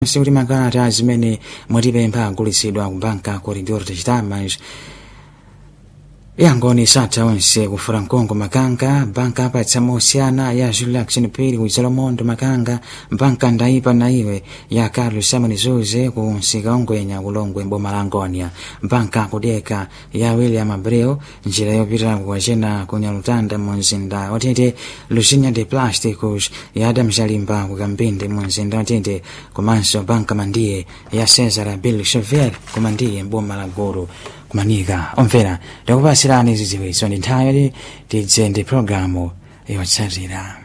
kuti makalata zimene mwatipempha agulitsidwa ku banka corridor de chitamas yangoni satha onse kufura mkongo makanga banka apatsa mosiyana ya julia action pili ku zalomondo makanga banka ndaipa na iwe ya carlos simon zuze ku msika ongwenya kulongwe mboma la angonia banka kudeka ya william abreu njira yopita kukwacena ku nyalutanda mu mzinda watete lusinya de plásticos ya adam jalimba ku kambinde mu mzinda watete komanso banka mandiye ya cesar bill chever ku mandiye mboma la gulu kumanika omvera ndakupasirani zidziwitso ndi nthawi tidze ndi programu yotsatira